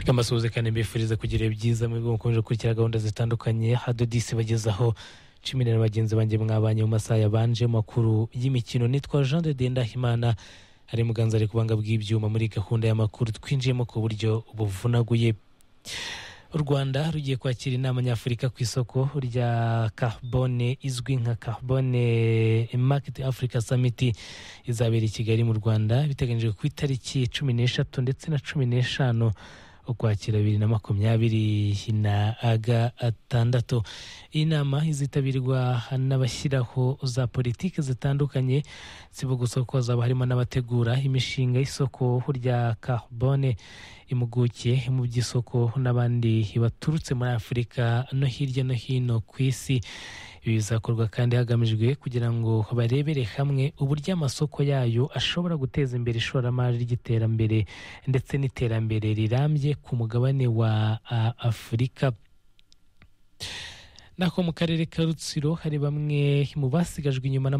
amasuhuzekane mbifuriza kugira ibyiza mwebwe mukomeje gukurikira gahunda zitandukanye hadodisi bagezaho cumi na bagenzi banjye mwabanye mu masaha yabanje makuru y'imikino nitwa jean de dendahimana ari muganza ari kubanga bw'ibyuma muri gahunda y'amakuru twinjiyemo ku buryo buvunaguye u rwanda rugiye kwakira inama nyafurika ku isoko rya carbone izwi nka carbone market africa summit izabera i kigali mu rwanda biteganyijwe ku itariki cumi n'eshatu ndetse na cumi n'eshanu ukwakira bibiri na makumyabiri na gatandatu iyi nama izitabirwa n'abashyiraho za politiki zitandukanye sibo gusa kuko hazaba harimo n'abategura imishinga y'isoko rya carbone impuguke mu by'isoko n'abandi baturutse muri afurika no hirya no hino ku isi ibi bizakorwa kandi hagamijwe kugira ngo barebere hamwe uburyo amasoko yayo ashobora guteza imbere ishoramari ry'iterambere ndetse n'iterambere rirambye ku mugabane wa a- afurika nako mu karere ka rutsiro hari bamwe mu basigajwe inyuma n'ama-